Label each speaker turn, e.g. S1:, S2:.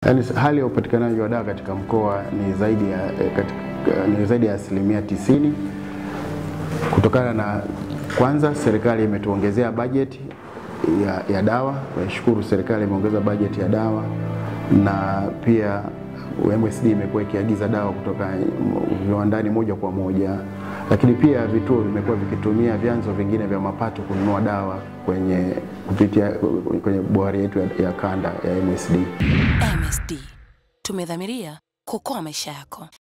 S1: Yaani hali ya upatikanaji wa dawa katika mkoa ni zaidi ya, eh, katika, ni zaidi ya asilimia tisini kutokana na kwanza, serikali imetuongezea bajeti ya, ya dawa. Nashukuru serikali imeongeza bajeti ya dawa, na pia MSD imekuwa ikiagiza dawa kutoka viwandani moja kwa moja, lakini pia vituo vimekuwa vikitumia vyanzo vingine vya mapato kununua dawa kwenye kupitia kwenye bohari yetu ya, ya kanda ya MSD.
S2: MSD tumedhamiria kuokoa maisha yako.